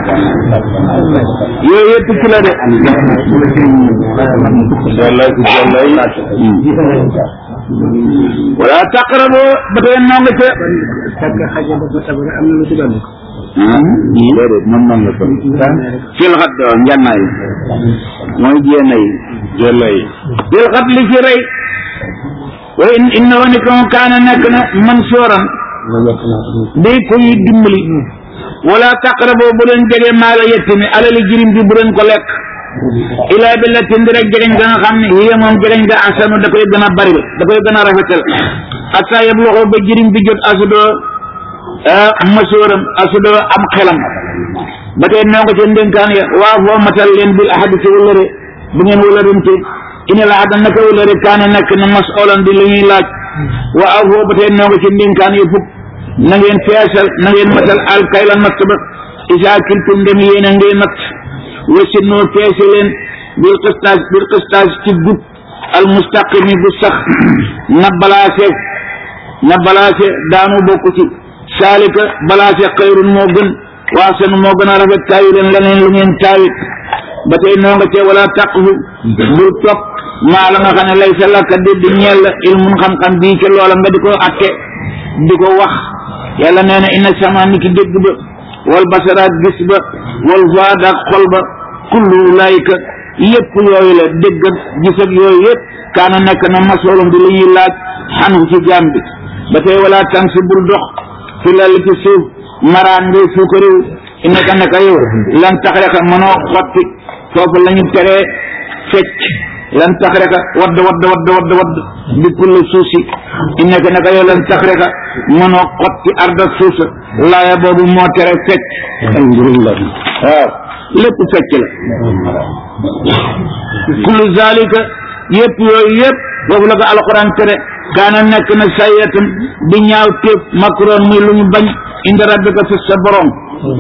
yooyu yëpp ci la de wallaay wallaay wala taqrabo ba tey noo nga ca sàkk xaja dafa sabara am na lu ci dolli déedéet moom noonu la ko fil xat doo njannaay mooy jéena yi wallaay fil xat li ci rey wa in inna wa ni ko kaana nekk na man sooran day koy dimbali wala taqrabo bu leen jege maala yettimi alali jirim bi bu leen ko lekk ilaa bi la tindi rek jegeñ ga nga xam ne hiya moom jegeñ ga asanu da koy gën a bari da koy gën a rafetal asa yeb loxo ba jirim bi jot asudoo masooram asudoo am xelam ba tey noo nga ca ndénkaan ya waa foo matal leen bil ahadi ci wëllëre bu ngeen wëllërante ina la ahada naka wëllëre kaana nekk na masolan di lu ñuy laaj wa aw foo ba tey noo nga ca ndénkaan ya fukk na ngeen feesal na ngeen matal al kayla natt ba isaa kiltum dem yéen a ngay natt wasi noo feese leen bil qistaas bil qistaas ci gub al mustaqimi bu sax na balaase na balaase daanu bokk ci saalika balaase xayrun moo gën waasan moo gën a rafet taayu leen leneen lu ngeen taawit ba tey noo nga cee wala taqfu bul topp maa la nga xam ne lay sa lakka di di ñeel la ilmun xam-xam bii ca loola nga di ko atte di ko wax yàlla nee na inna sama ni ki dégg ba wal basaraat gis ba wal fuaad ak xol ba kullu ulaayika yëpp yooyu la dégg ak gis ak yooyu yëpp kaana nekk na masoolum di li ñuy laaj xanu ci jaam bi ba tey wala tan si bul dox fi lal ci suuf maraan ngay suuka réew innaka naka yow lan tax rek mënoo xotti foofu la ñu teree fecc lan tax rek wadd wadd wadd wadd wadd di kulle suuf si innaka naka yow lan tax rek mënoo xotti arda suuf sa laaya boobu moo tere fecc alhamdulillah waaw lépp fecc la kullu zalika yëpp yooyu yëpp foofu la ko alquran tere kaana nekk na sayatan di ñaaw téef makroon muy lu ñu bañ inda rabbika fi sa borom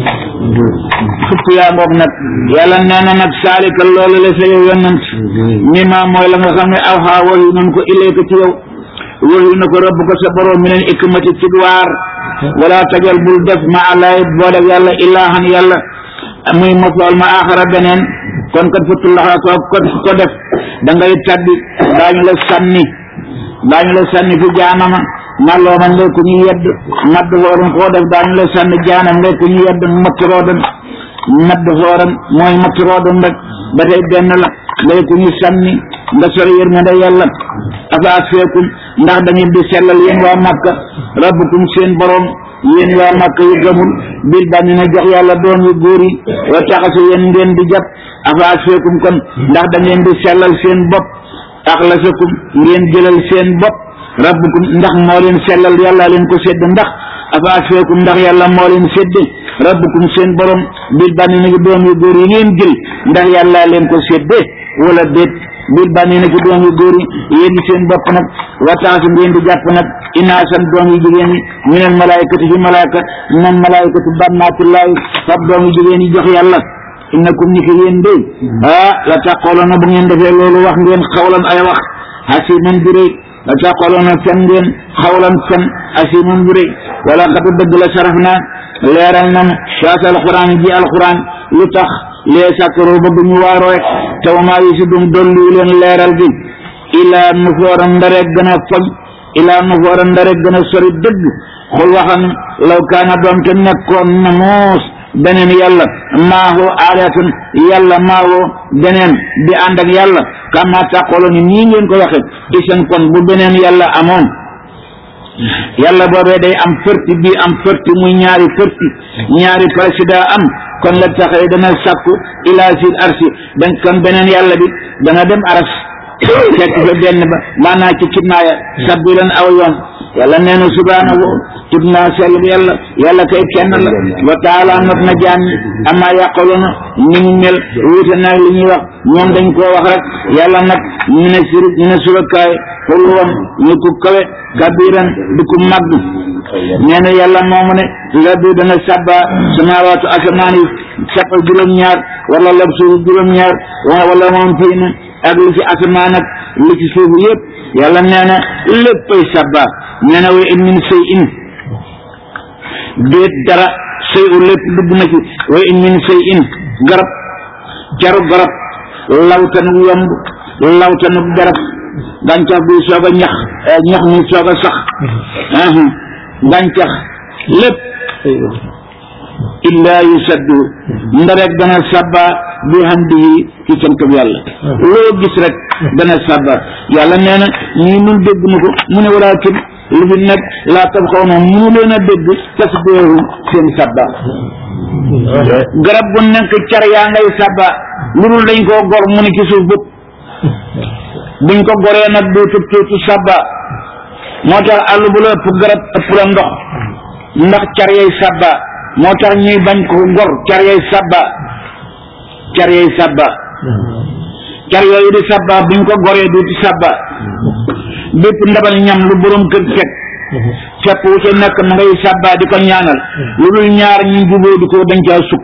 fukk yaa ngoog nag yàlla nee na nag saalika loolu la sa yow yonant mi ma mooy la nga xam ne aw xaa wayu nan ko ilayka ci yow wayu na ko rabb ko sa borom mi leen ikmati ci waar wala tajal bul def ma alay boole yàlla ilaahan yàlla muy mofool ma axara beneen kon kat futullaxa ko ko ko def da ngay tabbi daañu la sànni daañu la sànni fi jaanama malloo man ngay ku ñu yedd madd fooran koo def daañu la sànni jaanam ngay ku ñu yedd matt roodan madd fooran mooy matt roodan rek ba tey benn la ngay ku ñu sànni nga sori yërmande yàlla afa asfeekum ndax da ngeen di sellal yéen waa Makka rabbukum seen borom yéen waa Makka yu gëmul bil bànni na jox yàlla doom yu góor yi wa taxasu yéen ngeen di jàpp afa asfeekum kon ndax da ngeen di sellal seen bopp axlasakum ngeen jëlal seen bopp rabbukum ndax moo leen sellal yàlla leen ko sédd ndax afa asfeekum ndax yàlla moo leen sédd rabbukum seen borom bil bànni na doom yu góor yi ngeen jël ndax yàlla leen ko séddee wala déet bil bànni na ci doom yu góor yi yéen seen bopp nag wataasu ngeen di jàpp nag inaasan doom yu jigéen yi minal malaayikati ci malaayika minal malaayikati bannaatillaahi fab doom yu jigéen yi jox yàlla innakum ni ki yéen dey ah la taqooloona bu ngeen defee loolu wax ngeen xawlan ay wax hasiman bi rëy la taqooloona fen ngeen xawlan fen hasiman bi rëy wala xatu dëgg la saraf naa leeral nan saas alquran ji alquran lu tax lee sàkkaroo ba duñu waaroo taw maa yi si dum dollu leen leeral gi ilaa nu foora ndare gën a foñ ilaa nu foora ndare gën a sori dëgg xul waxam law kaana doom te nekkoon na moos beneen yàlla maahoo aalatun yàlla maahoo beneen di ànd ak yàlla kama tàqooloo ni nii ngeen ko waxe isan kon bu beneen yàlla amoon yàlla boobee day am fërti bii am fërti muy ñaari fërti ñaari président am kon la taxee dana sàkku ilaa sil arsi dan kon beneen yàlla bi dana dem aras fekk fa benn ba maanaa ci kidnaaya sabbilan aw yoon yàlla nee na subhaanahu tub naa sell bi yàlla yàlla kay kenn la wa taala not na jaam ñi amaa yàqaloona ni mu mel wuute naag li ñuy wax ñoom dañ koo wax rek yàlla nag ñu ne sir ñu ne surakaay xullu woon ñu ko kawe kabiran di ko màgg nee na yàlla moomu ne la bi dana sabba samaawaatu asamaan yi sappa juróom-ñaar wala lab suuf juróom-ñaar wala moom fii na ak li ci asamaan ak li ci suuf yëpp yàlla nee na léppay sabba nee na wa in min sey in déet dara sëy u lépp dugg na ci wa in min sëy in garab caru garab lawtanu yomb lawtanu garab gàncax buy soog a ñax ñax muy soog a sax gàncax lépp illaa yusaddu ndarek dana sabba bi hamdihi ci sant bi yàlla loo gis rek dana sabba yàlla nee na ñii nun dégg na ko mu ne walaakin lu fi nekk laa tab xaw na munu leen a dégg tasbiihum seen sabba garab bu nekk car yaa ngay sabba lu dul dañ koo gor mu ne ci suuf bëpp buñ ko goree nag dootu tuutu sabba moo tax àll bu la ëpp garab ëpp la ndox ndax car yay sabba moo tax ñuy bañ ko gor car yay sabba car yay sabba car yooyu di sabba buñ ko goree duuti sabba bépp ndabal ñam lu borom kër teg fepp wu ca nekk ma ngay sabba di ko ñaanal lu dul ñaar ñu jubóo di ko dañ caa sukk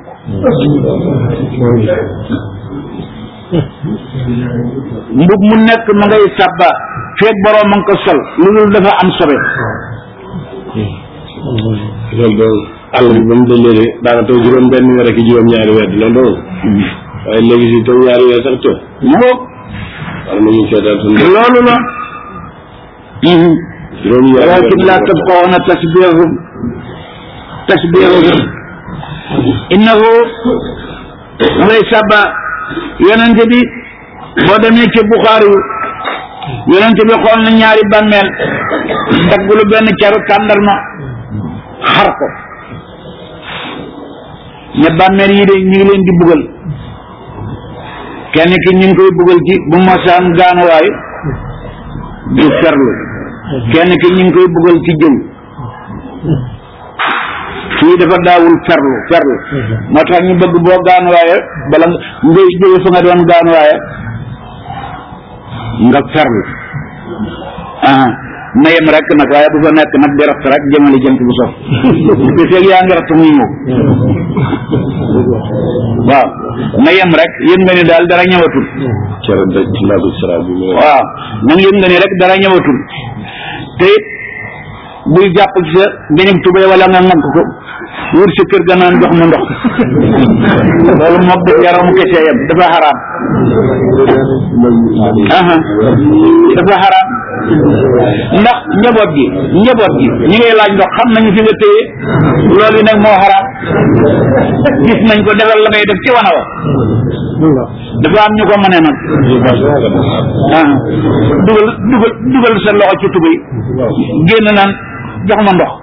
mbub mu nekk ma ngay sabba feeg borom ma nga ko sol lu dul dafa am sobe loolu doon àll bi ba mu dëlee de daana taw juróom benn weer ak juróom ñaari weer dina doon waaye léegi si taw ñaari weer sax to moo war nañu seetaan suñu loolu la juróom ñaari walakin laa tabqawna tasbihahum tasbihahum innahu ngay sabba yonente bi boo demee ci Buxaari yu yonente bi xool na ñaari bàmmeel daggulu benn caru tàndarma xar ko ne bàmmeel yi de ñu ngi leen di bugal kenn ki ñu ngi koy bugal ci bu masaan gaanuwaay du ferlu kenn ki ñu ngi koy bugal ci jëw kii dafa daawul ferlu ferlu moo tax ñu bëgg boo gaanuwaaye bala ngay jóge fa nga doon gaanuwaaye nga ferlu ah na yem rek nag waaye bu fa nekk nag di ratt rek jëmale jant bu sof te feeg yaa ngi ratt muy ñëw waaw na yem rek yëg nga ni daal dara ñëwatul cere daj ci laabu sara bi mu ne waaw nag yëg nga ni rek dara ñëwatul te it buy jàpp ci sa beneen tubéy wala nga ŋànk ko wër sa kër ga naan jox ma ndox loolu moom def yaram kese yem dafa xaraam aha dafa xaraam ndax njaboot gi njaboot gi ñi ngay laaj ndox xam nañu fi nga téye loolu nag moo xaraam gis nañ ko defal la ngay def ci wana wa dafa am ñu ko mëne nag ah dugal dugal dugal sa loxo ci tubéy génn naan jox ma ndox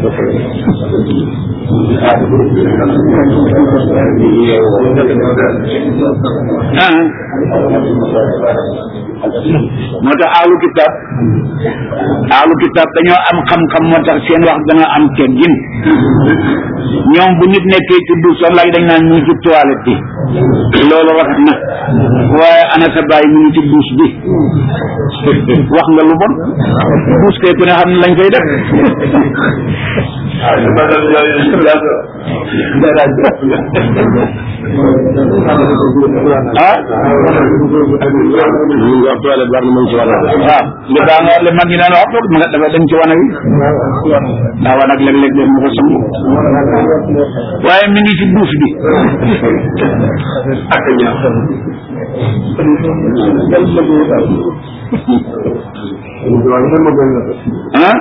ah moo tax ahlu kitaab ahlu kitaab dañoo am xam-xam moo tax seen wax dana am teggin ñoom bu nit nekkee ci douche sax laaj dañ naan ñu ngi ci toilette bi loolu rafet na waaye ana sa baay mu ngi ci douche bi wax nga lu bon douche kay ku ne xam ne lañ koy def ah ñu ngi wax toilette war na mën ci war a waaw li daa nga li mag ñi daan wax boog ma nga dafa dem ci wana wi daa wa nag léeg-léeg dem mu ko sangu waaye mi ngi ci douche bi ak ñaax ah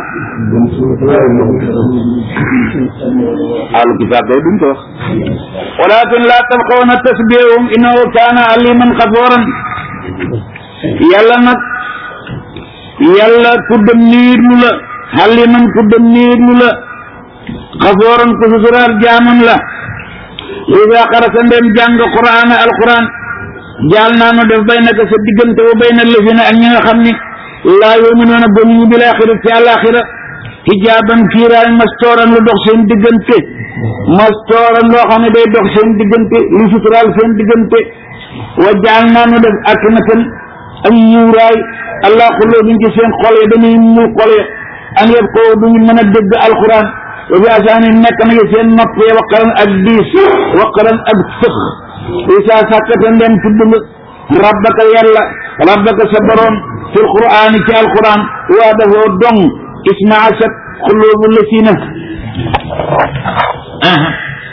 ahlu kitaab day duñ ko wax walakin la tabqawna tasbihum innahu kaana aliman xaforan yàlla nag yàlla ku dem niirlu la aliman ku dem niirlu la xaforan ku susuraal jaamam la ida xarasa ndem jàng quraan alquran jaal naa nu def bay naka sa diggante wa bay na lëfina ak ñi nga xam ni laa yuminuuna gëmuñu bil axira ci àlaxira hijaaban kiiraay mastooran lu dox seen diggante mastooran loo xam ne day dox seen diggante lu suturaal seen diggante wa jaal naa nu def akinatan ak ñuuraay allah xulloo duñ ci seen xol yi dañuy ñu xol yi an yëpp ko duñu mën a dégg alquran wa bi asaani nekk na seen nopp yi waqaran ak diis waqaran ak sëx isa sàkkata ndem tudd nga rabbaka yàlla rabbaka sa borom fil qur'aani ci alquran waa dafoo dong ismaasat xulubu lasina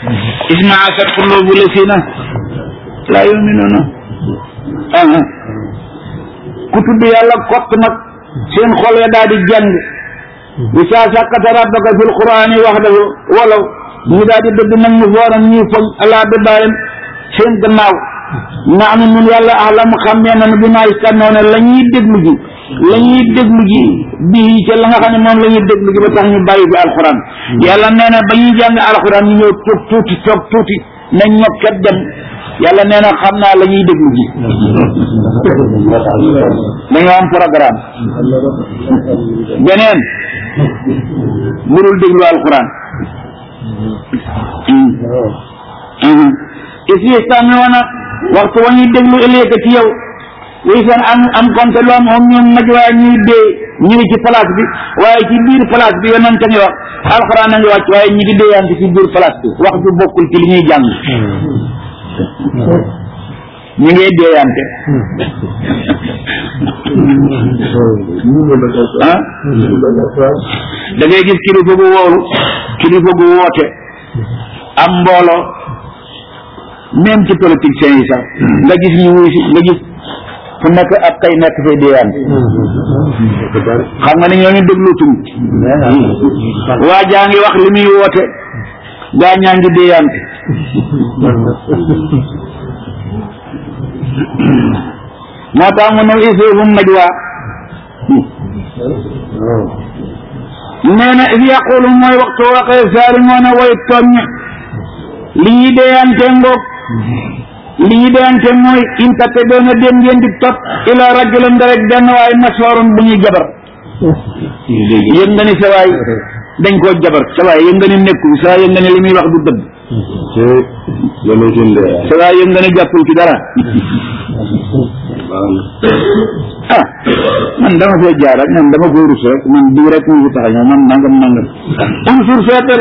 ismaasat qulubu lasina laa yuminuuna aha ku tudd yàlla kott nag seen xol ya daal di jàng bi saa sàkkata rabbaka fil qur'ani waxdahu walaw ñu daal di dëgg nag ñu fooram ñuy foñ alaa dëbaaram seen gannaaw naanu nun yàlla ahlam xammee nanu bi maa istannoona la ñuy déglu ji la ñuy déglu ji bii ca la nga xam ne moom la ñuy déglu ji ba tax ñu bàyyi bi alxuraan yàlla nee na ba ñuy jàng alxuraan ñu ñëw toog tuuti toog tuuti nañ ñokket dem yàlla nee na xam naa la ñuy déglu ji dañoo am programme beneen burul déglu alxuraan isi istamiuna waxtu wa ñuy déglu ëllëg ci yow wi seen am am compte lu am om ñoom naj waaye ñuy dee ñu ngi ci place bi waaye ci biir place bi yonent ngi wax alxuraan a ngi wàcc waaye ñi ngi déeyante ci biir place bi wax ju bokkul ci li ñuy jàng ñu ngi déeyante ah da ngay gis kilifa gu wóoru kilifa gu woote am mbooloo même ci politiciens yi sax nga gis ñu wuy si nga gis fu nekk ab kay nekk fay déeyaan xam nga ne ñooñu déglutuñ waa jaa ngi wax li muy woote gaa ñaa ngi déeyante moo tax mu ne isuhum najwa nee na is yaqulu mooy waxtu waxee saalimoona way tooñ li ñuy déeyante ngoog li ñu deente mooy intate doona dem ngeen di topp ila rajulan da rek benn waay masoorun bu ñuy jabar yëg nga ni sa waay dañ koo jabar sa waay yëg nga ni nekku sa waay yëg nga ni li muy wax du dëgg sa waay yëg nga ni jàppul ci dara ah man dama fee jaar rek man dama ko rus rek man bii rek mu tax ñëw man nangam nangam am sur seetal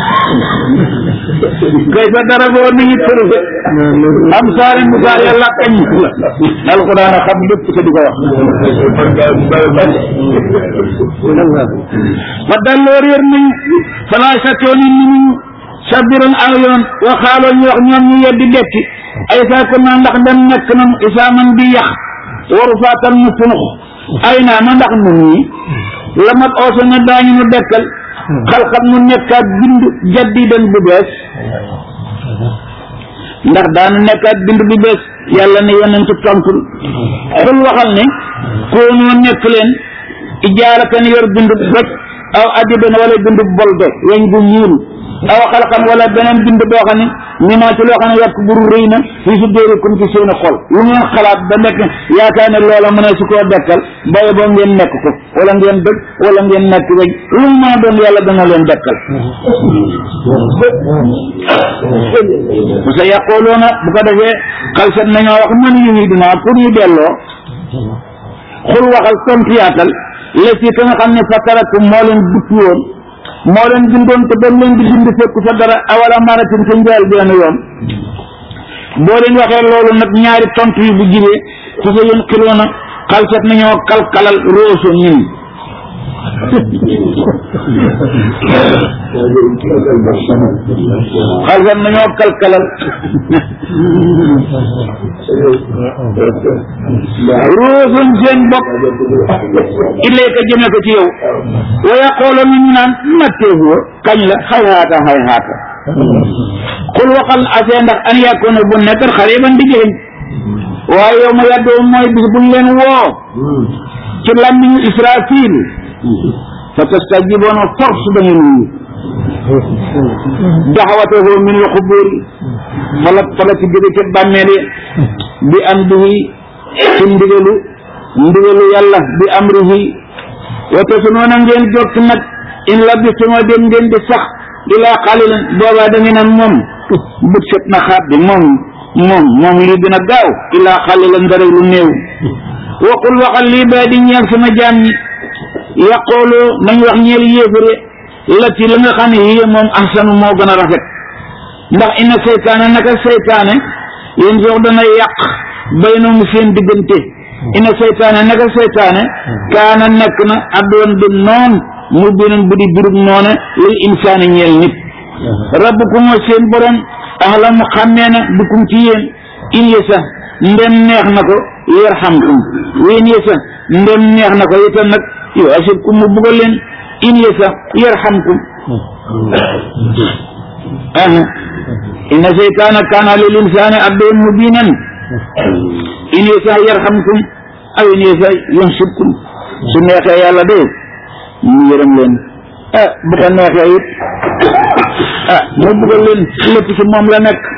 kay sa dara boo ni ñu tërfe am saari mu saar yàlla kañ la alquran a xam lépp te di ko wax fa dalloo réer nañu falaa satooni ni ñu sabiran aw yoon waxaaloo ñu wax ñoom ñu yeddi dekki ay saa ko naa ndax dem nekk na isaa man bi yàq waru faatal mu funux ay naa ma ndax nun ñi la mat ooso na daañu nu dekkal xalxat mu nekkaat bind jaddidan bu bees ndax daanu nekkaat bind bu bees yàlla ne yonent tontul xul waxal ne koonoo nekk leen ijaaratan yor bind rek aw adiban wala bind bolde weñ gu ñuul aw xalxan wala beneen bind boo xam ne ni maa ci loo xam ne yàq buru rëy na fii su dóorikum ci seeni xol lu ngeen xalaat ba nekk yaakaar ne loola mën a su koo dekkal baye boo ngeen nekk ko wala ngeen dëgg wala ngeen nekk weñ lu mu mën a doon yàlla dana leen dekkal bu sa yàqooloona bu ko defee xalsat nañoo wax man yu ñuy dinaa pour ñu delloo xul waxal tontiyaatal la ci ka nga xam ne fatarakum moo leen duppi woon moo leen bindoon te ba leen di bind fekku fa dara awala maratin ca njaal benn yoon boo leen waxee loolu nag ñaari tontu yi bu jibee su sa yéen xiloona xalsat nañoo kalkalal rooso ñun xalsat nañoo kalkalal rooson seen bopp illee ka jëme ko ci yow wa yaqooloon ñu naan matteefoo kañ la xay haata xay haata xul waxal asee ndax an yàkkoona bu nekkat xariban di jëriñ waaye yow ma yàddoo mooy bis buñ leen woo ci làmmiñu israfil fa tastajiboona force da ngeen wuyu daxawatahu min al xuburi fala fala ci jóge ca bàmmeel bi am dihi ci ndigalu ndigalu yàlla bi amrihi wate su noona ngeen jot nag in labistuma dem ngeen di sax ilaa xalilan boobaa da ngeen naan moom bët set na xaat bi moom moom moom lii dina gaaw ilaa xalilan dara lu néew waqul waxal lii baa di ñeel sama jaam ñi yaqoolu nañ wax ñeel yéefare la ci la nga xam ne yii moom ahsanu moo gën a rafet ndax inna seytaane naka seytaane yéen sox dana yàq baynahum seen diggante inna seytaane naka seytaane kaana nekk na addoon di noon mu binen bu di birub noone lil insaani ñeel nit rabbukum mooy seen borom axlamu xàmmee na bikum ci yéen in yasa ndem neex na ko yarhamkum wa in yasa ndem neex na ko itam nag yow asibkum mu buggal leen in yasa yarhamkum aha inna seytaana kaana lil insaani aduwwan mubiinan in yasa yarhamkum aw in yasa yunsibkum su neexee yàlla de mu yërëm leen ah bu ko neexee it ah mu buggal leen lépp ci moom la nekk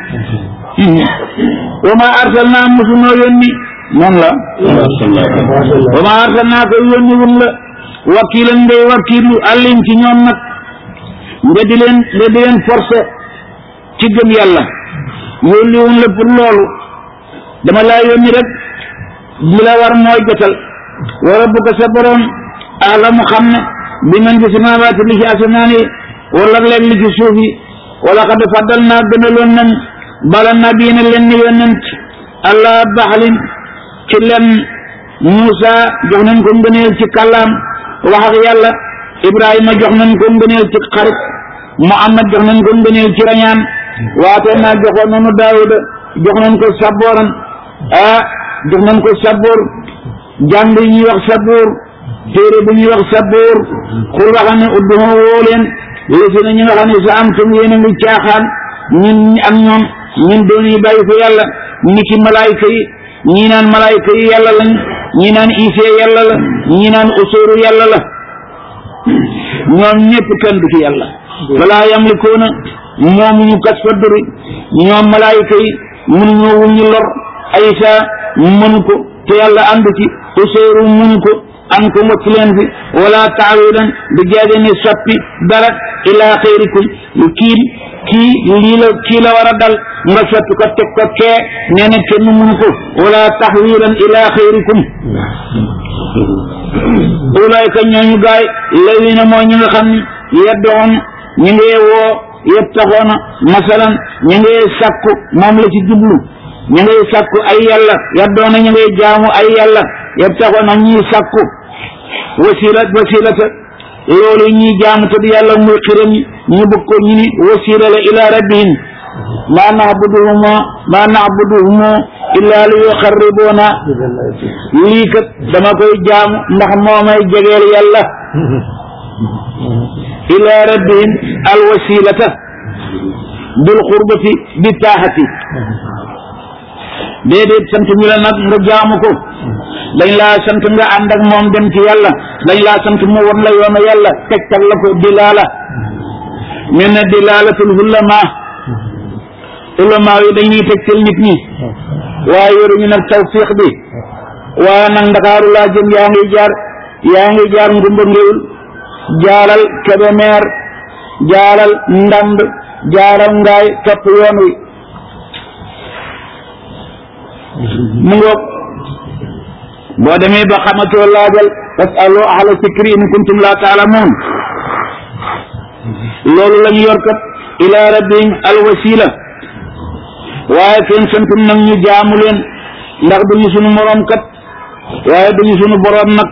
wa ma arsalnaa musunoo yónni noonu la wa ma arsalnaa ko yónni wun la wakiilan ngay wakiilu àllim ci ñoom nag nga di leen nga di leen forcé ci gëm yàlla yónni wun la pour loolu dama laa yónni rek li la war mooy jotal wa rabbuka sa borom alamu xam ne bi man fi samaawaati li ci asamaan yi wala leen li ci suuf yi wala xad faddal naa gënaloon nañ bala nabiina leen yonent allah baxalin ci len Muusa jox nañ ko ngëneel ci kàllaam wax ak yàlla Ibrahima jox nañ ko ngëneel ci xarit Muhammad jox nañ ko ngëneel ci rañaan waate naa joxoon nañu Daawuda jox nañ ko sabooran ah jox nañ ko saboor jàng yi ñuy wax saboor téere bu ñuy wax saboor xul waxa ne udduhu woo leen léegi na ñu nga xam ne sa am tum yéen a ngi caaxaan ñun ak ñoom ñun doon yi bàyyi ko yàlla ni ki malaayka yi ñii naan malaayka yi yàlla lañ ñii naan isee yàlla la ñii naan usóoru yàlla la ñoom ñëpp kenn du ci yàlla walaa yamlikuuna moomuñu kas fa duri ñoom malaayka yi mënuñoo wuñu lor aysa mënu ko te yàlla àndu ci usóoru mënu ko an ko mocc leen fi wala taawilan du jaage ne soppi dara ila xayrikum kii kii lii la kii la war a dal nga soppi ko teg ko kee nee na kenn mënu ko wala taxwilan ila xayrikum ulayka ñooñu gaay lawina mooy ñi nga xam ne yeddoon ñi ngee woo yëpp taxoona masalan ñi ngee sàkku moom la ci jublu ñi ngay sàkku ay yàlla yaddoona ñi ngay jaamu ay yàlla yëpp taxoona ñuy sàkku wasila wasilata loolu ñuy jaamu te di yàlla muy xiram ñu bëgg ko ñu ni wasila la ila rabbihim ma na'buduhuma ma na'buduhuma illa li yuqarribuna lii kat dama koy jaamu ndax moo may jegeel yàlla ila rabbihim al wasilata bil qurbati bi taaxati déedéet sant ñu la nag nga jaamu ko dañ laa sant nga ànd ak moom dem ci yàlla dañ laa sant mu won la yoonu yàlla tegtal la ko dilaala mel na dilaalatul ulama ulama yi dañuy tegtal nit ñi waaye yoruñu nag tawfiq bi waaye nag ndakaaru laa jëm yaa ngi jaar yaa ngi jaar ngumba ngéwul jaalal kebemeer jaalal ndand jaaral ngaay topp yoon wi mu ngoog boo demee ba xamatoo laajal fasalu ahla sikri in kuntum la taalamuun loolu la ñu yor kat ila rabbihim alwasila waaye kenn santum nag ñu jaamu leen ndax duñu sunu moroom kat waaye duñu sunu boroom nag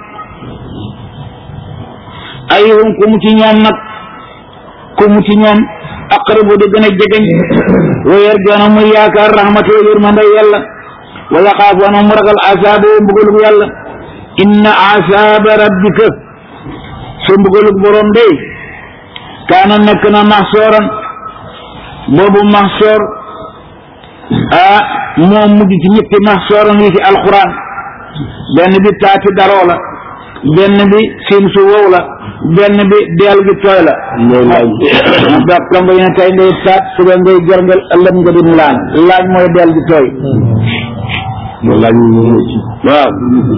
ayuhum ku mu ci ñoom nag ku mu ci ñoom aqrabu di gën a jegeñ wa yarjoona muy yaakaar rahmatu yërmande yàlla wala xaafoona mu ragal asaabu mbugalug yàlla inna asaaba rabbika sa mbugalug boroom day kaana nekk na maxsooran boobu maxsoor ah moo mujj ci ñetti maxsooran yi ci alquran benn bi taati daroo la benn bi siin su wow la benn bi deel gi tooy la da kamba yi ne tey ngay taat suba ngay gerngel ëllëg nga dim laaj laaj mooy deel gi tooy waaw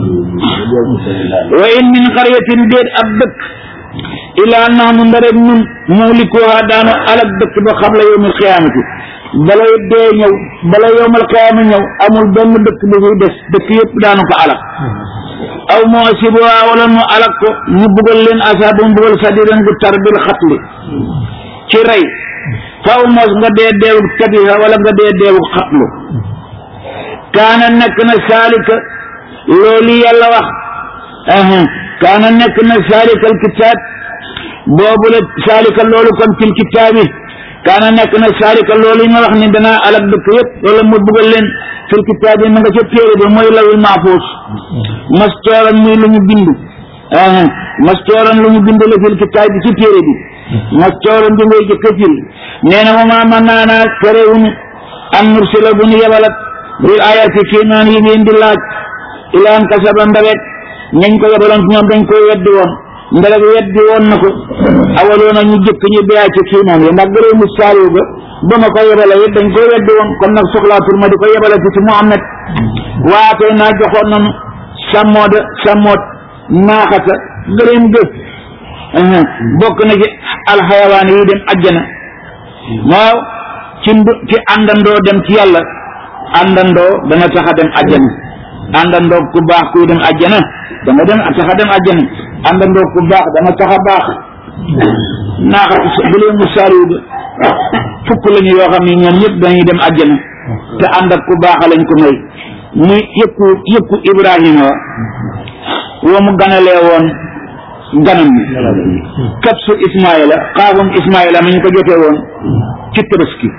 wa in min qaryatin déet ab dëkk ilaa nahnu ndarek nun muhlikuha daanu alak dëkk ba xam la yowmal xiyaamati balay dee ñëw bala yowmal xiyaama ñëw amul benn dëkk bu fiy des dëkk yëpp daanu ko alak aw moo sibuha wala nu alak ko ñu bugal leen asaabu mbugal sadiran gu tar bil xatli ci rey faw mos nga dee deewu tabiha wala nga dee deewu xatlu kaana nekk na saalika loolu yàlla wax kaana nekk na saalika alkitaab boobu la saalika loolu kon fil kitaabi kaana nekk na saalika loolu yi nga wax ni danaa alak dëkk yëpp wala ma buggal leen fil kitaab yi ma nga ca téere bi mooy lawil mahfuus mastooran muy lu ñu bind ah mastooran lu ñu bind la fil kitaab bi ci téere bi mastooran bi ngay jëkk a firi nee na ma man naa naa terewuñu an nursila bu ñu yebalat bil ayati kéemaan yi ngeen di laaj ilaan kasaba ndawet ñañ ko yebaloon ci ñoom dañ koy weddi woon ndawet weddi woon na ko awaloona ñu jëkk ñu biyaa ci kéemaan yi ndax gëree mu saaliw ga ba ma ko yebale it dañ koy weddi woon kon nag soxlaatul ma di ko yebale ci ci Muhammad waatee naa joxoon nañu sàmmooda sàmmoot naaxata gëreem gëf bokk na ci alxayawaan yi dem ajjana waaw ci ndu ci àndandoo dem ci yàlla àndandoo dana tax a dem ajjana àndandoo ku baax kuy dem ajjana dana dem tax a dem ajjana àndandoo ku baax dana tax a baax naaxatu bu leen mu saaliw ga fukk lañu yoo xam ne ñoom ñëpp dañuy dem ajjana te ànd ak ku baax lañ ko may muy yëkku yëkku Ibrahima wa mu ganalee woon ganam bi kapsu Ismaïla xaafum Ismaïla ma ñu ko jotee woon ci tabaski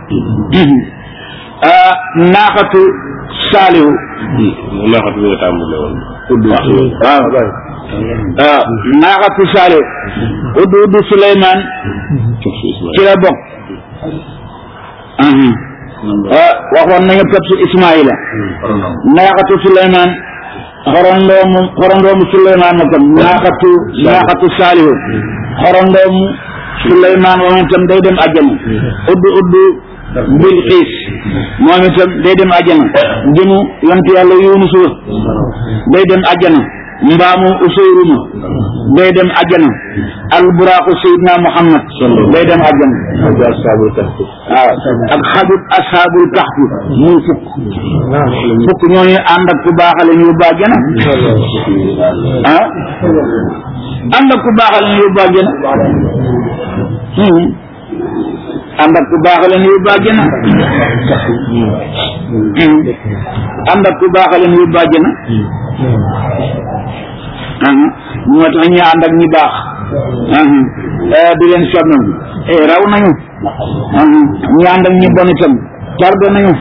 naaxatu saalihu naaxatu bi nga tàmbale woon waaw waaw naaxatu saalihu uddu uddu Suleymaan ci la bokk waxoon nañu kapsu Ismaïla naaxatu Suleymaan xorondoomu xorondoomu Suleymaan na tam naaxatu naaxatu saalihu xorondoomu Suleymaan moom itam day dem àjjana uddu uddu bil xiis moom itam day dem àjjana jëmu yontu yàlla Yunus wa day dem àjjana mbaamu Useyru ma day dem àjjana alburaaxu Seydina Muhammad day dem àjjana waaw ak xajut ashaabul kahfi muy fukk fukk ñooñu ànd ak ku baaxale ñu yóbbu àjjana ah ànd ak ku baaxale ñu yóbbu àjjana ànd ak ku baaxale ñu yóbbu àjjana ànd ak ku baaxale ñu yóbbu àjjana moo tax ñu ànd ak ñi baax di leen sonnal raw nañu ñu ànd ak ñi bon itam tarde nañu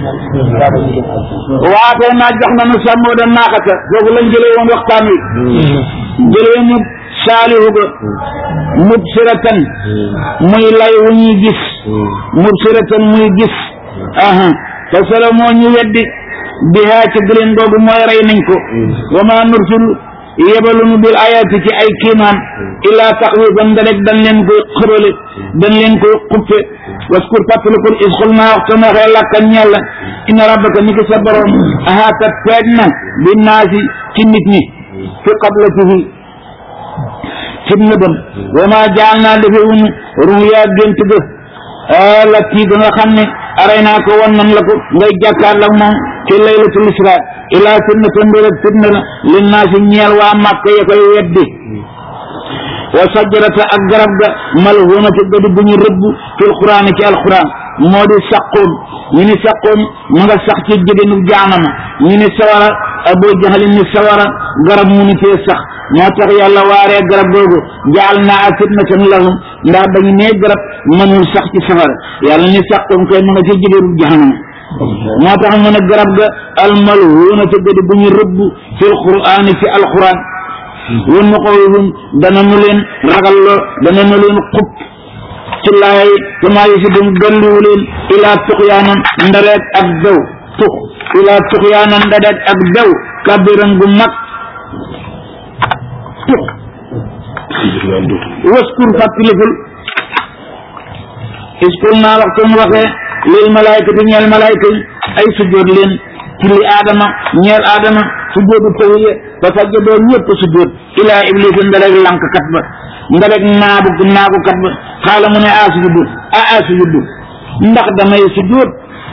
waate naa jox nañu sàmmoo da naaxata foofu lañ jëlee woon waxtaan wi jëlee mu saalihu ga mubsiratan muy lay wu ñuy gis mubsiratan muy gis aha te solo moo ñu weddi bihaa ci gëleen googu mooy rey nañ ko wa ma nursil yebaluñu bil ayaati ci ay kiimaan illaa taxwiifan da rek dañ leen koy xërale dañ leen koy xuppe waskur fàttalikul is xul naa waxtu na xee lakkan ñàlla inna rabbaka ni ki sa borom ahaata peeg na bi naasi ci nit ñi fi qablatihi ci nëbam wa ma jaal naa defe wuñu ruyaa gént ga la kii ga nga xam ne aray naa ko wan nan la ko ngay jàkkaarloo moom ci laylatul isra ilaa fitnatan mbir ak fitna la lin naa si ñeel waa màkk ya koy weddi wa sajarata ak garab ga malhunati gadi bu ñu rëbb fil quraan ci alquran moo di saqoon ñu ni saqoon mu nga sax ci jigéenu jaanama ñu ni sawara abu jahalin ni sawara garab mu ni fee sax moo tax yàlla waaree garab googu jaal naa fitnatan lahum ndax dañu nee garab mënul sax ci safara yàlla ni saqoon koy mu nga ci jigéenu jaanama moo tax mu ne garab ga almalhuunati gadi bu ñu rëbb fil quraan ci alquran wun na ko wun dana nu leen ragalloo dana nu leen xub ci laay kama yi si dum dolliwu leen ilaa tuxyaanan ndareet ak daw tux ilaa tuxyaanan ndareet ak daw kabiran gu mag tux waskur fàttalikul iskul naa waxtoon waxee lil malaykati ñeel malayka yi ay sujjóot leen ci li aadama ñeel aadama sujjóotu tawiye ba sajjadoo ñëpp sujjóot ilaa iblis ndarek lank kat ba ndarek naabu naagu kat ba xaala mu ne a sujuddu a a sujuddu ndax damay sujjóot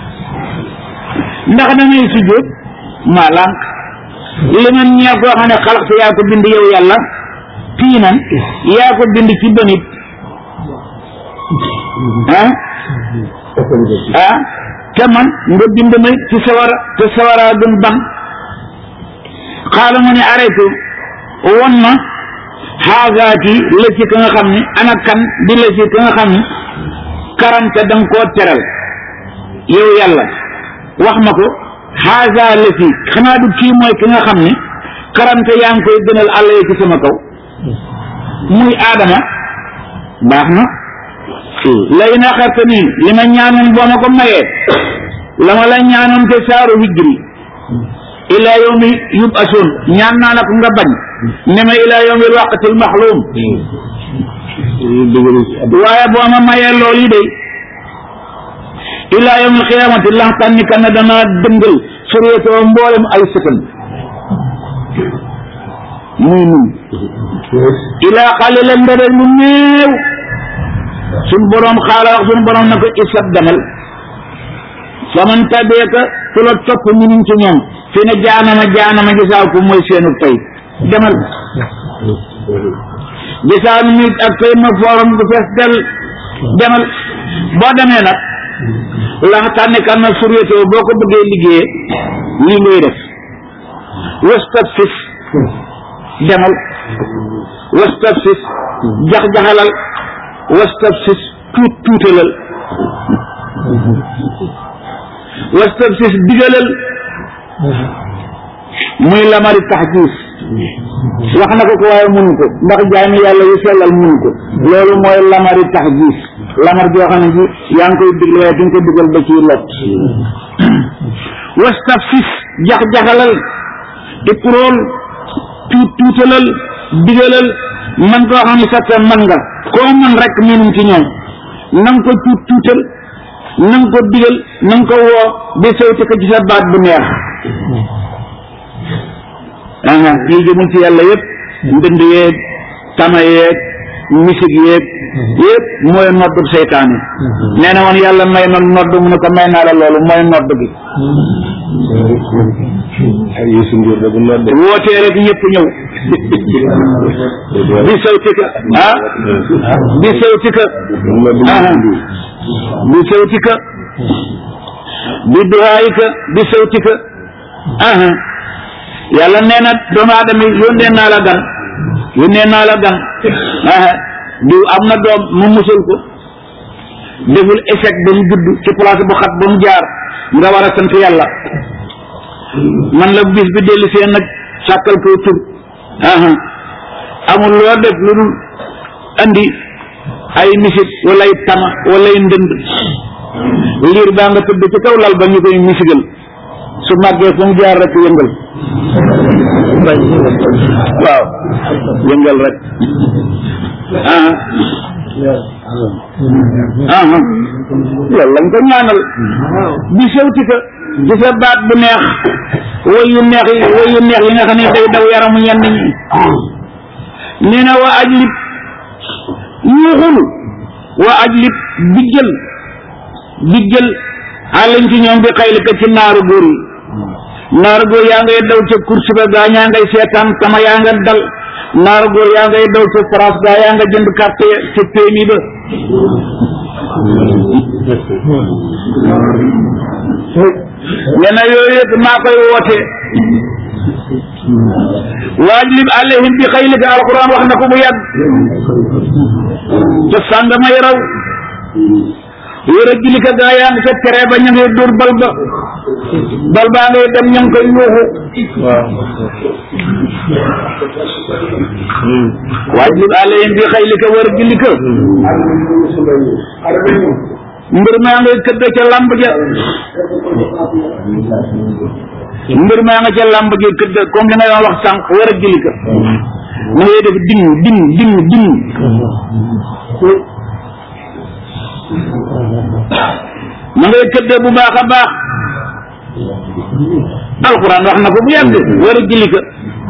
ndax damay sujjóot maa lank li man ñeel koo xam ne xalaqte yaa ko bind yow yàlla tiinan yaa ko bind ci banit ah ah te man nga bind ma ci sawara te sawara gën ban xaala mu ne arrêté won ma xaagaati la ci ka nga xam ne ana kan di la ci ka nga xam ne karante da nga koo teral yow yàlla wax ma ko xaasa la fi xanaa du kii mooy ki nga xam ne karante yaa ngi koy gënal àll yi ci sama kaw muy aadama baax na lay na xarte nii li ma ñaanoon boo ma ko mayee la ma la ñaanoon te saaru hijri ilaa yawmi yubasoon ñaan naa la ko nga bañ ne ma ilaa yawmi waqtil maxluum waaye boo ma mayee loolu yi day ilaa yawmi xiyaamati lax tànni ka ne danaa dëngal suriyatoo mboolem ay sëkkan muy nun ilaa xalilan ndere lu néew suñ boroom xaala wax suñ boroom na ko isab demal faman tabeeka ku la topp ñu ci ñoom fi ne jaanama jaanama gisaaw ko mooy seenu tey demal gisaaw mi ak tey ma fooram gu fees del demal boo demee nag la nga tànne kan na suryetoo boo ko bëggee liggéeyee lii ngay def wastaf sis demal wastaf sis jax-jaxalal wastaf sis tuut tuutalal wastaf sis digalal muy lamari taxjiis wax na ko ko waaye mënu ko ndax jaami yàlla yu sellal mënu ko loolu mooy lamari taxjiis lamar joo xam ne ji yaa ngi koy digle waaye duñ ko digal ba ciy lot wastaf sis jax-jaxalal ikrool tuut tuutalal digalal man koo xam ne sax man nga koo man rek minum ci ñoom na nga ko tuut tuutal na nga ko digal na nga ko woo di sawte ko ci sa baat bu neex aa lii jëmul ci yàlla yëpp ndënd yeeg tama yeeg misig yeeg yëpp mooy noddub seytaane nee na woon yàlla may na nodd mu ne ko may naa la loolu mooy nodd gi ay Youssou Ndour da bu nodde wootee rek ñëpp ñëw bi sawtika ah bi sawtika ah bi sawtika bi duhaayika bi sawtika ah yàlla nee na doomu aadama yi yónnee naa la gan yónnee naa la gan ah diw am na doom mu musul ko deful échec ba mu judd ci place bu xat ba mu jaar nga war a sant yàlla man la bis bi dellu seen nag sàkkal koy tur aha amul loo def lu dul andi ay misit wala ay tama wala ay ndënd liir baa nga tëdd ci kaw lal ba ñu koy misigal su màggee fu mu jaar rek yëngal waaw yëngal rek aha aha loolu lañ ko ñaanal bi sewti ka ci sa baat bu neex woy yu neex yi woy yu neex yi nga xam ne day daw yaramu ñenn ñi nee na wa ajlib yuuxul wa ajlib bijjël bijjël xaalañ ci ñoom bi xayli ka ci naaru góor yi naaru góor yaa ngay daw ca course ba gaa ñaa ngay seetaan tama yaa nga dal naaru góor yaa ngay daw ca France gaa yaa nga jënd carte ca PMI ba nee na yooyu yëpp maa koy woote waajlib alayhim bi xaylika alquran wax na ko bu yàgg ca sàngama yaraw yore jilika gaa yaa ngi ca tere ba ña ngay dóor bal ba bal baa ngay dem ña ngi koy yuuxu waajlib alayhim bi xaylika war jilika mbir maa ngay këdd ca lamb ja mbir maa nga ca lamb ja këdd comme li nga doon wax sànq war a jëli ka ma ngay def ding ding ding ding ma ngay këdd bu baax a baax alquran wax na ko bu yàgg war a jëli ka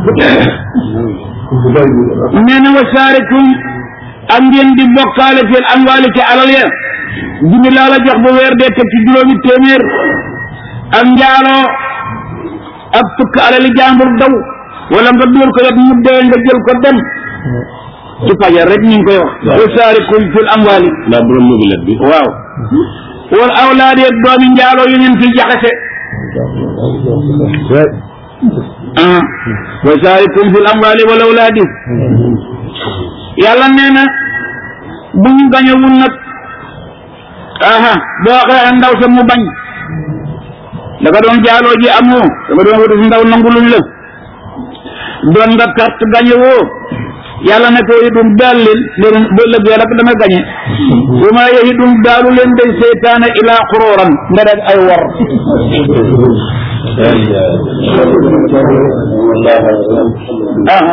nee na wa saarikum ak ngeen di bokkaale fil amwaali ci alal ya junni laa la jox bu weer dee teg ci juróomi téeméer ak njaaloo ak tukk alali jàmbur daw wala nga dóor ko yot mu dee nga jël ko dem ci fajar rek ñu ngi koy wax wa saarikum fil amwaali ndax borom mobilette bi waaw wal awlaadi ak doomi njaaloo yu ngeen fi jaxase ah wa saarikum fil amwaali wal awlaadi yàlla nee na bu ñu gañewul nag aha boo xee ndaw sa mu bañ da nga doon jaaloo ji amoo da nga doon wuti si ndaw nangu luñ la doon nga carte gañe woo yàlla ne ko yidum daal leen leen ba lëggee rek da nga gañe bu ma yahidum daalu leen day seytaane ilaa xurooran nga def ay wor aha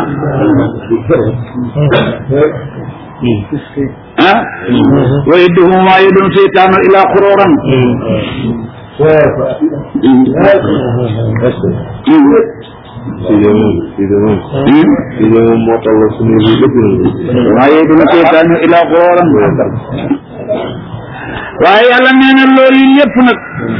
ah wa yidduhum ma yidum seytaanu ilaa xurooran si de moom si de moom si de moom moo toll suñu li lépp ma yidum seytaanu ilaa xurooran waaye yàlla nee na loolu yi lépp nag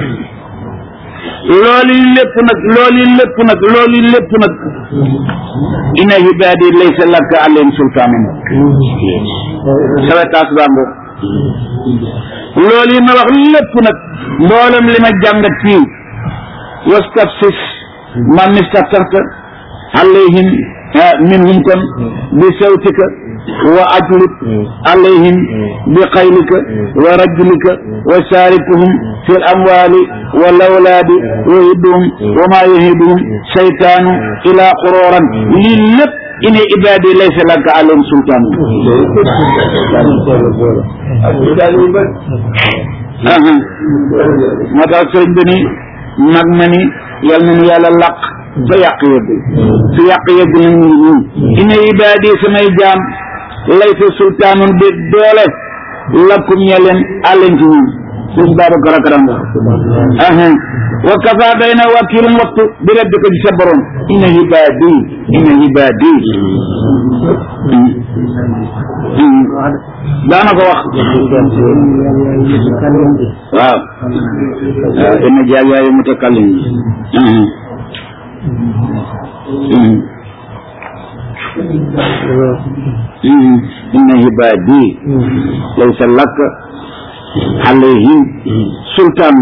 loolu yi lépp nag loolu yi lépp nag loolu yi lépp nag inna ibaadi laysa laka alayhim sultaanin sawetaas baa ngoog loolu yi ma wax lépp nag mboolem li ma jàngat fii wastafsis man istata'ta alayhim minhum kon bi sawtika wa ajlib alayhim bi xaylika wa rajlika wa saarikuhum fi l amwali wal awlaadi wa yidduhum wa ma yahiduhum seytaanu ila xurooran lii lépp ine ibaadi laysa laka alayhim sultaan aha moo tax sëriñ bi ni mag ma ni yal na ni yàlla làq fa yàq yëgg fi yàq yëgg na ñu ñun ine ibaadi samay jaam laysa sultaanun bi doole lakkum ñe leen àlleen ci ñun suñ Babacar ak Ranga aha wa kafa day na wakilum wattu bi rabbika ci sa borom inna ibaadi inna ibaadi daana ko wax waaw waaw inna jaagaayu mutakallim inna ibaadi laysa laka alayhim sultaan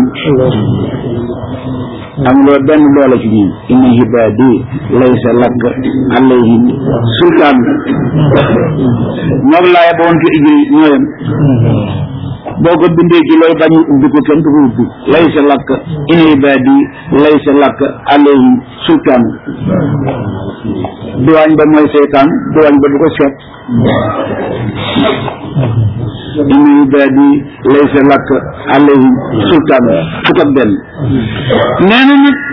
amuloo benn doole ci ñun inna ibaadi laysa laka alayhim sultaan moom laaya ba woon ci ijri ñooyam boo ko bindee ci looy bañ ubbi ko kenn du ko ubbi laysa laka inna ibaadi laysa laka alayhim sultaan duwaañ ba mooy seytaan duwaañ ba du ko seet inna ibaadi laysa laka alayhim sultaan fukk ak benn nee na nag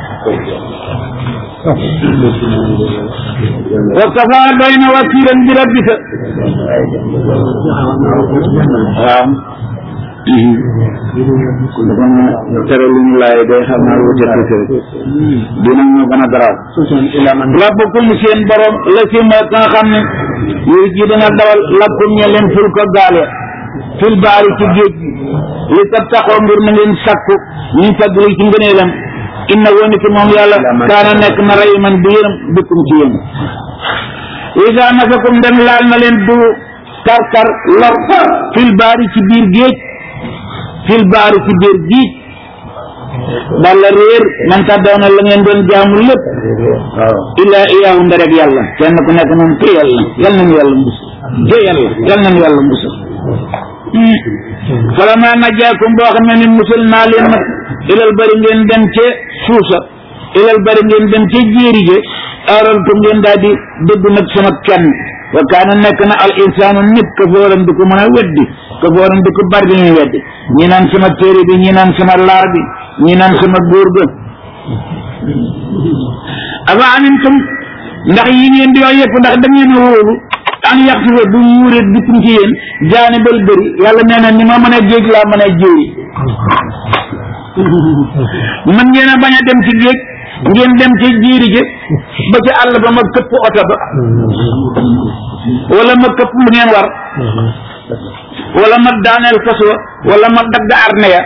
wa kafa doy na wakiilan bi rabbika waaw dafa na tere lu ñu laay day xam naa wute tuuti rek dinañ ñu gën a garaaw rabbukum seen borom la si ma nga xam ne yooyu ji dina dawal lakkum ñe leen ful ko gaale fil baari ci géej gi li tab taxoo ngir na ngeen sakku ñu fadli ci ngëneelam inna woon ki moom yàlla kaana nekk na rey man di yërëm bikkum ci yéen isa nafakum dem laal na leen du kar kar lor fil baari ci biir géej fil baari ci biir géej balla réer man tàddaw na la ngeen doon jaamu lépp illaa iyaahu nda rek yàlla kenn ku nekk noonu te yàlla yal nañu yàlla mbus te yàlla yal nañu yàlla mbus falama najaakum boo xam ne ni musal naa leen nag ilal bari ngeen dem ca suusa ilal bari ngeen dem ca jéeri je aarantu ngeen daal di dëgg nag sama kenn wa kaana nekk na al insaanu nit ka fooram di ko mën a weddi ka fooram di ko bari di ñuy weddi ñi naan sama téere bi ñi naan sama laar bi ñi naan sama góor ga afa amintum ndax yi ngeen di wax yëpp ndax da ngeen a wóolu an yax si fa du wuure bikum ci yéen jaani bal bëri yàlla nee na ni ma mën a géej laa mën a jéeri mën ngeen a bañ a dem ci géej ngeen dem ci jiiri ji ba ci àll ba ma këpp oto ba wala ma këpp lu ngeen war wala ma daaneel fas wa wala ma dagg arne ya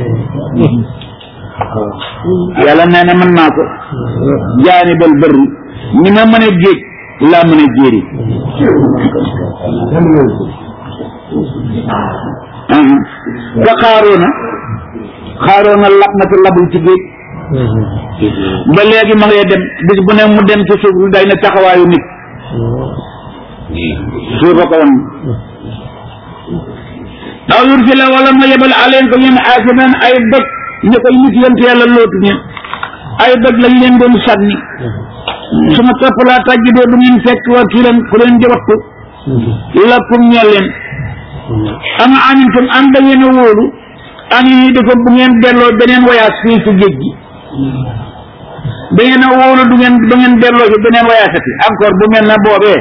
yàlla nee na mën naa ko jaani bal bëri ni ma mën a géej laa mën a jéeri ka xaaroona xaaroona lab na te labul ci géej ba léegi ma ngay dem bis bu ne mu dem ci suuf lu day na taxawaayu nit suufa ko woon aw yursila wala ma yebal aleen ko ñun aasiban ay dëkk ñu koy nit yonte yàlla lootu ñe ay dëkk lañ leen doon sànni su ma topp laa tàjjidoo du ngeen fekk wakiilan ku leen di wattu lakum ñeel leen ama amintum am da ngeen a wóolu an yi di ko bu ngeen delloo beneen voyage fii ci géej gi da ngeen a wóolu du ngeen du ngeen delloo ci beneen voyage ati encore bu mel na boobee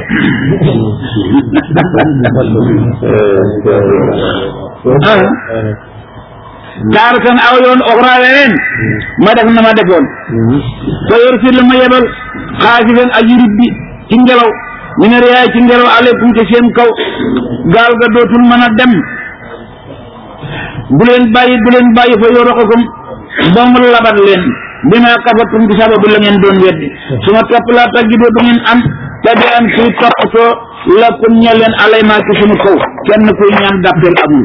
taaratan aw yoon oxra weneen ma def na ma defoon fa yursil ma yebal xaasifan aji ribbi ci ngelaw mi ne riyaay ci ngelaw aleykum ci seen kaw gaal ga dootul mën a dem bu leen bàyyi bu leen bàyyi fa yoroxakum ba mu labat leen bima kafatum bi sababu la ngeen doon weddi su ma topp laa tagidoo du ngeen am tabi an kuy toppatoo lakum ñe leen alay maa ci sunu kaw kenn kuy ñaan dàppeel amul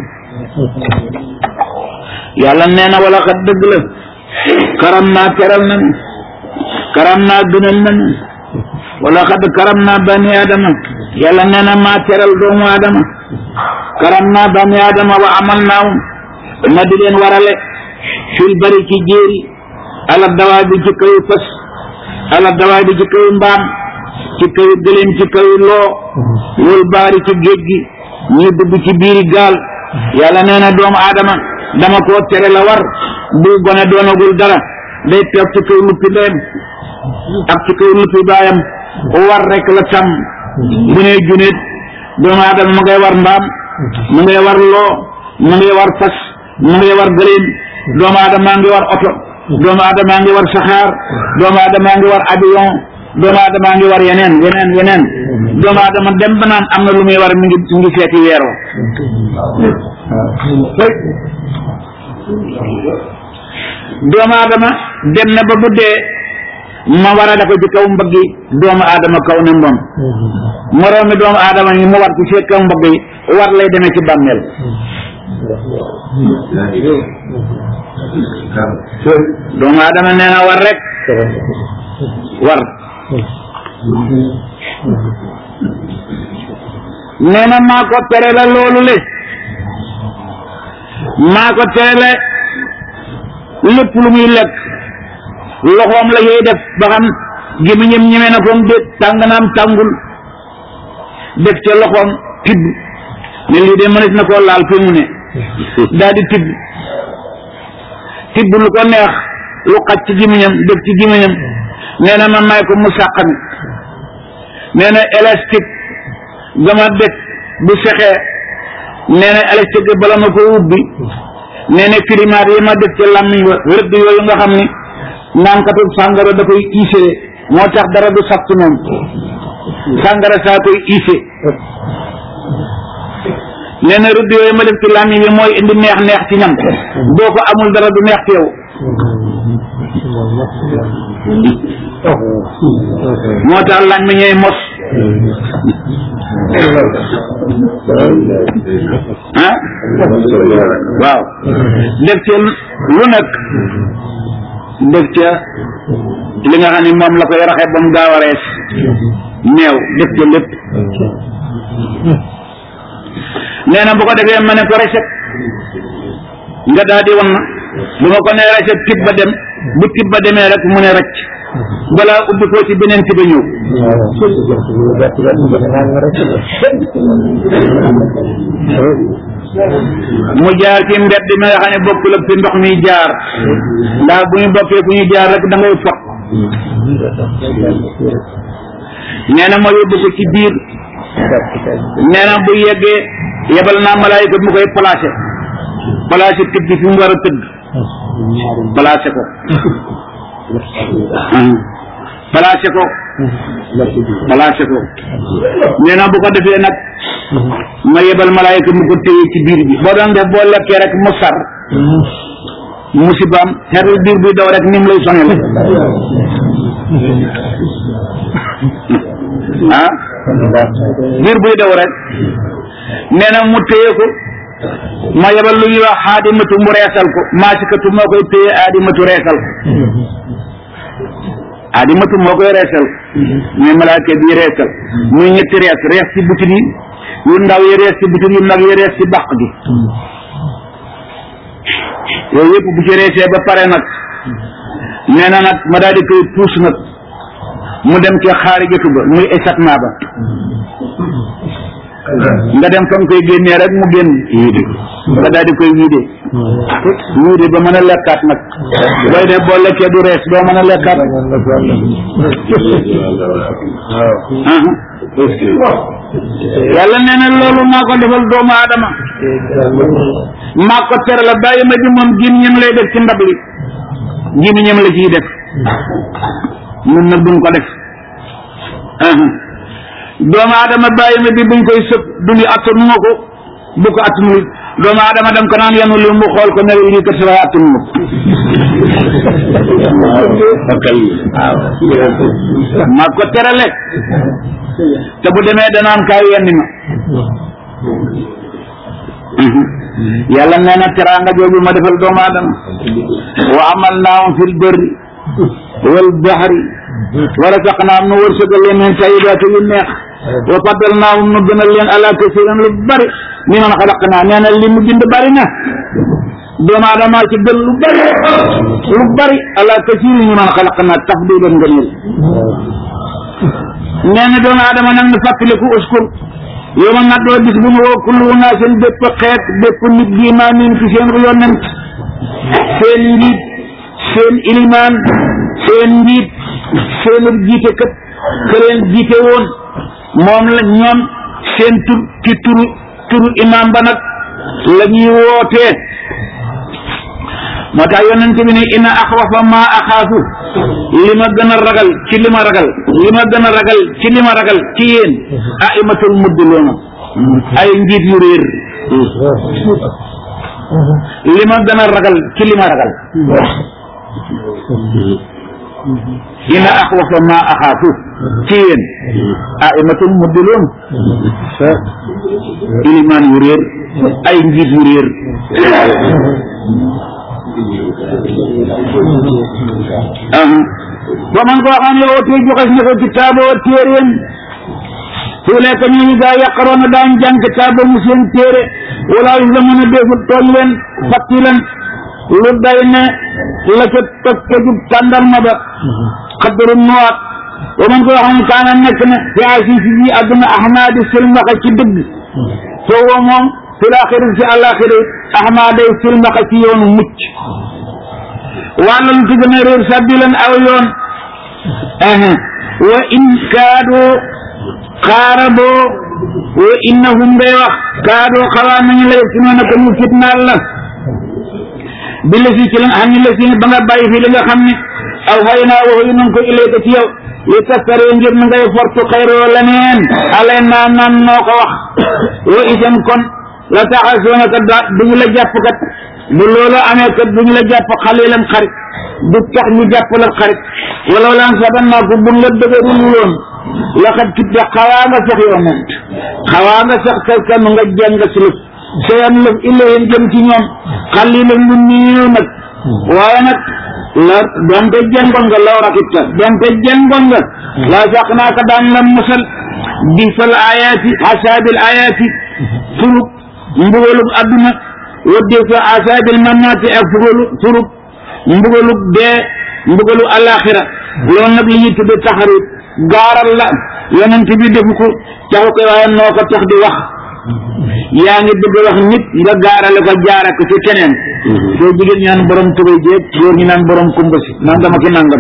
yàlla nee na wala xat dëgg la karam naa teral nañu karam naa gënal nañu wala xat karam naa bani adama yàlla nee na maa teral doomu adama karam naa bani adama wa amal naawum ma di leen warale fil bari ci jéeri ala dawaa bi ci kaw fas ala dawaa bi ci kaw mbaam ci kaw gëléem ci kaw loo wal baari ci géej gi ñu dugg ci biiri gaal yàlla nee na doomu adama dama koo tere la war bu gone doonagul dara day toog ci kaw luppi ndeyam ak ci kaw luppi baayam war rek la tam bu ne junet doomu aadama mu ngay war mbaam mu ngay war loo mu ngay war fas mu ngay war gëléem doomu aadama ngi war oto doomu aadama ngi war saxaar doomu aadama ngi war avion doomu aadama ngi war yeneen yeneen yeneen doomu aadama dem ba naan am na lu muy war mi ngi mi ngi seeti weeroo doomu aadama dem na ba bu dee ma war a dafa ci kaw mbëgg yi doomu aadama kaw ne moom moroomi doomu aadama yi mu war ci seen kaw mbëgg yi war lay demee ci bàmmeel doomu aadama nee na war rek war nee na maa ko tere la loolu le maa ko tere la lépp lu muy lekk loxoom la yooy def ba xam gémmiñam ñeme na koom déet tàng naam tàngul def ca loxoom tibb ne lii de mënees na koo laal fi mu ne daal di tibb tibb lu ko neex lu xaj ci gémmiñam def ci gémmiñam nee na ma may ko mu sàqami nee na élastique gama def bu sexee nee na élastique bala ma ko ubbi nee na climat yi ma def ci làmmiñ wa rëdd yooyu nga xam ni naankatu sàngara da koy iisee moo tax dara du sax ci moom sàngara saa koy iisee nee na rëdd yooyu ma def ci làmmiñ bi mooy indi neex neex ci ñam boo ko amul dara du neex ci yow moo tax làmmiñ ñooy mos ah waaw def ca lu nekk def ca li nga xam ne moom la koy raxe ba mu gaaw a rees meew def ca lépp nee na bu ko defee ma ne ko recet nga daal di wan na bu ma ko ne recet tib ba dem bu tib ba demee rek mu ne rëcc balaa ubbi ko ci beneen tiba ñëw mu jaar ci mbedd mi nga xam ne bokkul ak fi ndox mi jaar ndax bu ñu bokkee fu ñu jaar rek da ngay fot nee na ma yóbbu ko ci biir nee na bu yeggee yebal naa malaayika mu koy placé placé tëdd fi mu war a tëdd placé ko placé ko placé ko nee na bu ko defee nag ma yebal malaayika mu ko téye ci biir bi boo doon def boo lekkee rek mu sar musibaam xeetu biir buy daw rek ni mu lay sonal ah biir buy daw rek nee na mu téye ko ma yebal lu ñuy wax xaadimatu mu reesal ko maasikatu moo koy téye aadimatu reesal ko aadimatu moo koy reesal mais malaaka bi reesal muy ñetti rees rees ci butit yi yu ndaw yi rees ci bitig yu mag yi rees ci baq gi yooyu yëpp bu ci reesee ba pare nag nee na nag ma daal di koy puus nag mu dem ci xaari jëtu ba muy échappement ba nga dem fa nga koy génnee rek mu génn nga daal di koy wiide wiide ba mën a lekkaat nag booy def boo lekkee du rees doo mën a lekkaat yàlla nee na loolu maa ko defal doomu aadama maa ko tere la bàyyi ma di moom gémmiñam lay def ci ndab li gémmiñam la ciy def ñun nag duñ ko def doomu aadama bàyyi ma bi buñ koy sëb duñu attanu ma ko bu ko attanul doomu aadama dem ko naan yanu li mu xool ko ne lii kat sa attanu ma maa ko terale te bu demee danaan kaay yenni ma yàlla nee na teraanga jooju ma defal doomu aadama wa amal naahum fil barri wal bahri wa razaqnaahum nu wërsëgal leen min tayyibaati yu neex wa faddalnaahum nu gënal leen ala kasiirin lu bari mi man xalaqnaa nee na li mu bind bari na doomu aadama ci gën lu bari lu bari ala kasiirin mi man xalaqnaa tafdiilan ngëneel nee na doomu aadama nag nu fàttaliku uskur yow ma nag doo bis bu ñu woo kullu unaasin bépp xeet bépp nit bi maa miin ci seen yonent seen njiit seen ilimaan seen njiit seen jiite kët ke leen jiite woon moom la ñoom seen tur ci turu turu imaam ba nag la ñuy wootee moo tax yonent bi ne ina axwafa ma axaafu li ma gën a ragal ci li ma ragal li ma gën a ragal ci li ma ragal ci yéen aimatul muddiloona ay njiit yu réer li ma gën a ragal ci li ma ragal ina axwafa ma axaafu ci yéen aimatul muddiloon ilimaan yu réer ay njiit yu réer ba man koo xam ne ootee joxes na ko kitaaboo téeréem su lekk ñooñu gaa yaqaroona daañ jàng kitaaba mu seen téere wala yu la mën a defut tooñ leen fatti leen lu day ne la ca toj ca jub tàndarma ba xaddaru nuwaat ba man koo xam ne kaana nekk na fi asi si ji àdduna ahmaadi silmaxa ci dëgg foofu moom fi laaxiri si àllaaxiri ahmaaday silmaxa ci yoonu mucc wàlla lu ci gën a réer sabilan aw yoon wa in kaadoo xaaraboo wa innahum day wax kaadoo xawaa nañu la si noona ko ñu fitnaal la bi la si ci la xam ne la si ba nga bàyyi fi li nga xam ne aw xay naa waxu nan ko ilayka ci yow li tastaree ngir na ngay fortu xayroo leneen alay naa nan noo ko wax wa isan kon la taxasoona kat daa duñu la jàpp kat bu loolu amee kat duñu la jàpp xalilan xarit du tax ñu jàpp la xarit wala laan saban naa ko buñ la dëgërul woon laxat kitte xawaa nga sax yow moom xawaa nga sax kay kanu nga jàng si lëf sayan lëf ilayhim jëm ci ñoom xalilan lu néew nag waaye nag la donte jengoon nga law rakitta donte jengoon nga laa sax naa ko daan la musal bi fal ayaati asaabil ayaati furub mbugalub adduna wadde fa asaabil mannaati ak fugalu furub mbugalub dee mbugalu alaxira loolu nag li ñuy tudde taxarit gaaral la yonent bi defu ko taxu koy waaye noo ko tax di wax yaa ngi bëgg wax nit nga gaarale ko jaare ko ci keneen soo jigéen ñu naan borom tubay jéeg góor ñi naan borom kumba si nangam ak i nangam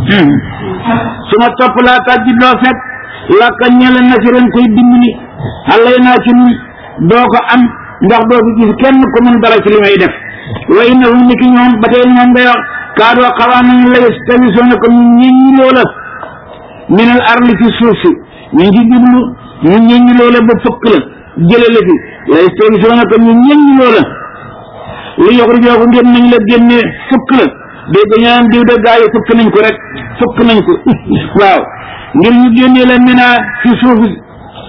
su ma topp laa tàjji doo fekk làkka ñele na si ren koy dimbali xalay naa ci nun doo ko am ndax doo fi gis kenn ku mun dara ci li may def wa innahum ni ki ñoom ba tey ñoom ngay wax kaadoo xawaa nañu la yastawisoona ko ñu ñeññiloo la minal arli ci suuf si ñu ngi jublu ñu ñeññiloo la ba fëkk la jële la fi la yastawisoona ko ñu ñeññiloo la li yoxrijoo ko ngeen nañ la génne fëkk la dégg ñaan diw de gaa yi fëkk nañ ko rek fëkk nañ ko waaw ngir ñu génnee la minaa ci suuf si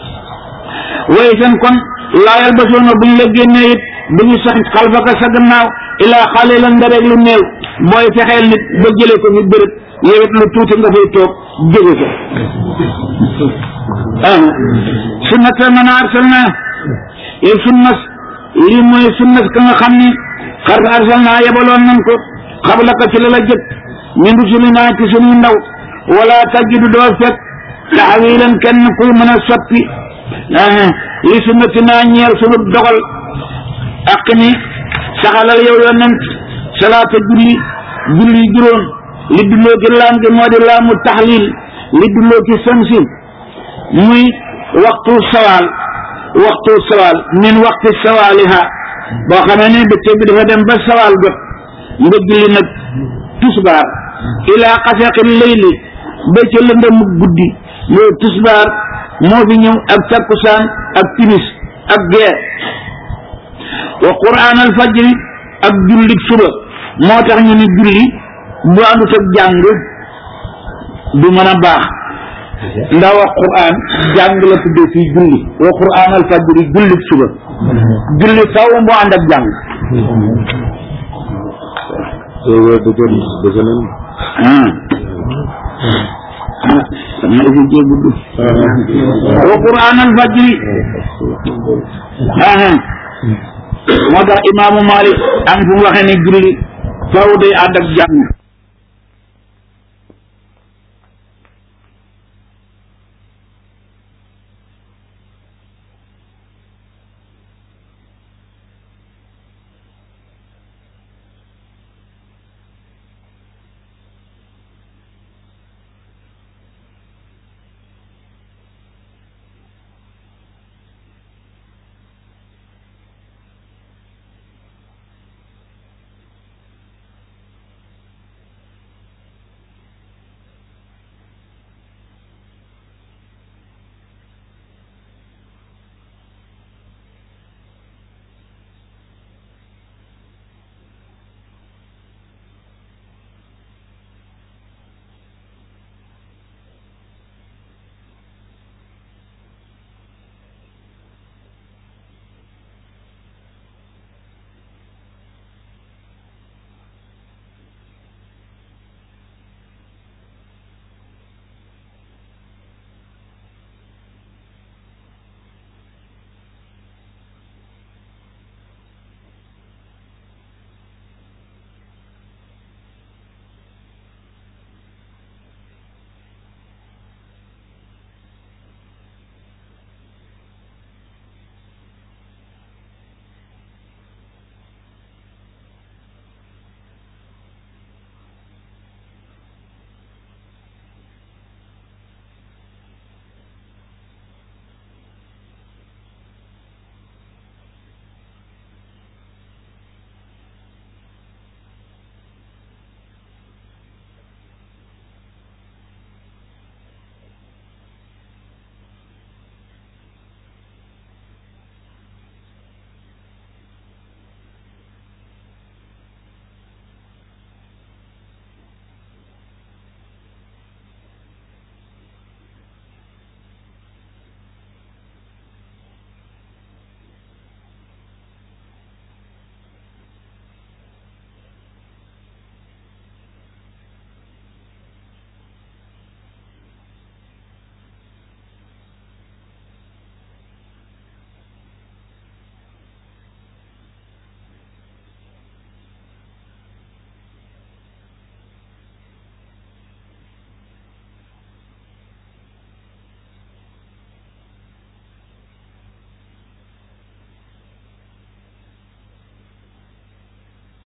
way seen kon laayal ba soona bu ñu la génnee it bu ñu sax xalfaka sa gannaaw ilaa xale la nga rek lu néew booy fexeel nit ba jëlee ko fi bërëb yow it lu tuuti nga fay toog jóge ko ah sunnata man arsalna yow sunnas lii mooy sunnas ka nga xam ni xar arsalna yebaloon nañ ko xabla ka ci la la jëkk min rusulina ci suñu ndaw wala tajidu doo fekk taxawilan kenn kuy mën a soppi li sunnatina ñeel sunu dogal ak ni saxalal yow yonent salaata julli julli juróom li dulloo ci laam gi moo di laamu taxlil li dulloo ci samsi muy waxtu sawaal waxtu sawaal min waxti sawaaliha boo xamee ne bëccëg bi dafa dem ba sawaal jot nga julli nag tusbaar ilaa xasaqi leyli ba ca lëndëmu guddi loolu tusbaar moo fi ñëw ak takkusaan ak timis ak gee wa quraan al fajri ak julli suba moo tax ñu ni julli bu àndut ak jàng du mën a baax ndax wax quraan jàng la tuddee fii julli wa quraan al fajri julli suba julli faw mu ànd ak jàng sama isi jee gudd wa quraan al fajri moo tax imaamu Malik am fu mu waxee ne julli faw day ànd ak jàng